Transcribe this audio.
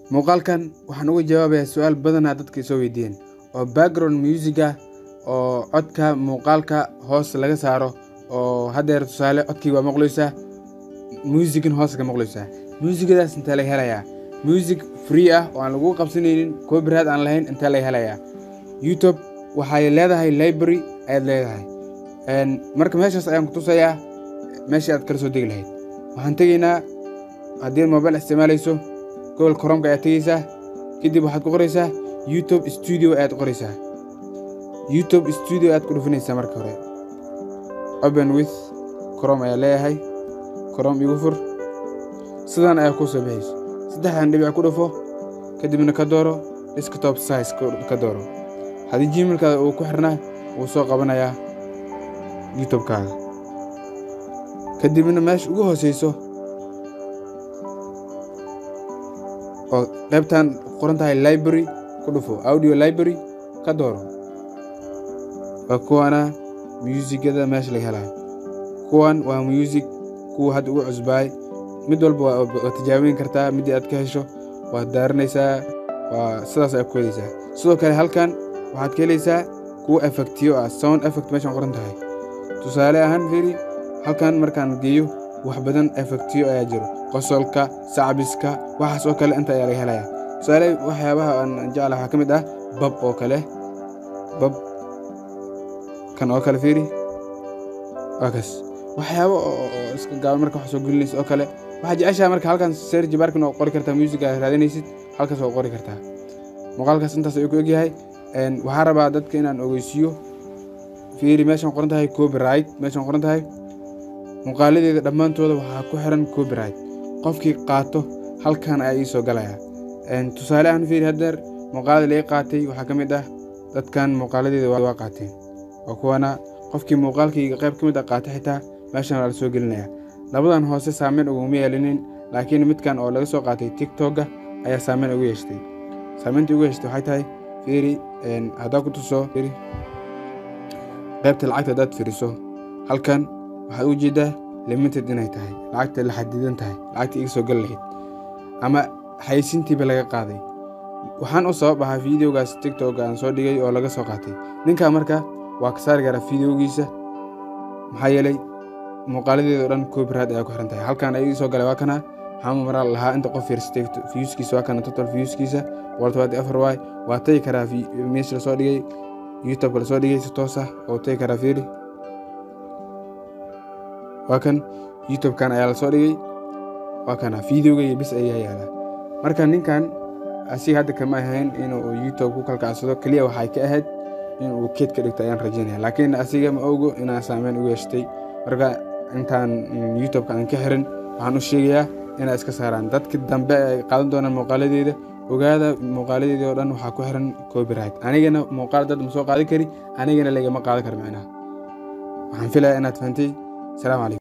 muuqaalkan waxaan uga jawaabayaa su-aal badanaa dadka soo weydiiyeen oo background musica oo codka muuqaalka hoos laga saaro oo haddeer tusaale codkii waa maqlaysaa muusigin hoos ka maqlaysaa muusigadaas intee laga helayaa music free ah oo aan lagu qabsanaynin copyright aan lahayn intee laga helayaa youtube waxay leedahay library ayaad leedahay marka meeshaas ayaan ku tusayaa meeshii aad kala soo degi lahayd waxaan tegaynaa haddii mobile isticmaalayso gobol koromka ayaad tegeysaa kadib waxaad ku qoraysaa youtube studio ayaad qoraysaa youtube studio ayaad ku dhufinaysaa marka hore open with crom ayaa leeyahay crom igu fur sidan ayaa kuu soo baxayso saddexdan dhibic ku dhufo kadibna ka dooro desktop size ka dooro haddii gmailkaada uu ku xirnaa wuu soo qabanayaa youtubekaaga kadibna meesha ugu hooseyso oo qaybtan qoran tahay library ku dhufo audio library ka dooro waa kuwana muusigada meesha laga helayo kuwan waa music kuwa hadda ugu cusbaay mid walba waa tijaabin kartaa middii aad ka hesho waad daaranaysaa waa sidaas aad ku helaysaa sidoo kale halkan waxaad ka helaysaa kuwa effectiyo ah sound effect meeshan qoran tahay tusaale ahaan fiiri halkan markaan geeyo wax badan effectiyo ayaa jiro qosolka sacbiska waxaas oo kale inta ayaa laga helaya tusaale waxyaabaha aan jecla waxaa ka mid ah bab oo kale bab kan oo kale fiiri waa kas waxyaabo oo iska gaaban marka wax soo gelinaysa oo kale waxaa jeceshaha marka halkan serji barkin oo qori kartaa music aad raadinaysid halkaas oo qori kartaa muuqaalkaas intaas ayuu ku egyahay waxaa rabaa dadka inaan ogeysiiyo fiiri meeshan qoran tahay copyright meeshan qoran tahay muuqaaladeeda dhammaantooda waxaa ku xiran copyright qofkii qaato halkan ayaa ii soo galaya tusaale ahaan fiiri haddeer muuqaalada laga qaatay waxaa ka mid ah dadkan muuqaaladeeda waa qaateen waa kuwana qofkii muuqaalkayga qayb ka mid a qaatay xitaa meeshan waa la soo gelinaya labadan hoose saameyn uguma yeelinin laakiin midkan oo laga soo qaatay tiktokga ayaa saameyn ugu yeeshtay saameyntii ugu yeeshtay waxay tahay fiiri haddaa ku tuso fiiri qaybta lacagta haddaad fiiriso halkan waxaad u jeeddaa limited inay tahay lacagta la xadidan tahay lacagta iga soo gali lahayd ama xaysintiiba laga qaaday waxaan u sabab ahaa fideogaas tiktokga aan soo dhigay oo laga soo qaatay ninkaa marka waa ka saari karaa fideogiisa maxaa yeelay muuqaaladeeda o dhan copyright ayaa ku xiran tahay halkan ayagii soo galay waa kana maxaamud maraa lahaa inta qof fiirsatay fiyuskiisa waa kana total fiyuskiisa boqol tobaati afar waay waa tagi karaa meesha lasoo dhigay youtubeka lasoo dhigay si toos ah oo tagi karaa fiiri waa kan youtubekan ayaa lasoo dhigay waa kana fideogaya bis ayaa yaalaa marka ninkan asiga hadda kama ahayn inuu youtube ku kalkacsado keliya waxay ka ahayd inuu keed ka dhigto ayaan rajaynaya laakiin asiga ma ogo inaa saameyn u yeeshtay marka intaan youtubeka aan ka xirin waxaan u sheegayaa inay iska saaraan dadka dambe ay qaadan doonaan muuqaaladeeda ogaada muuqaaladeedii oo dhan waxaa ku xiran copyright anigana muuqaal dad ma soo qaadi kari anigana lagama qaadan karo micnaha waxaan filayaa inaad fahantay السلام عليكم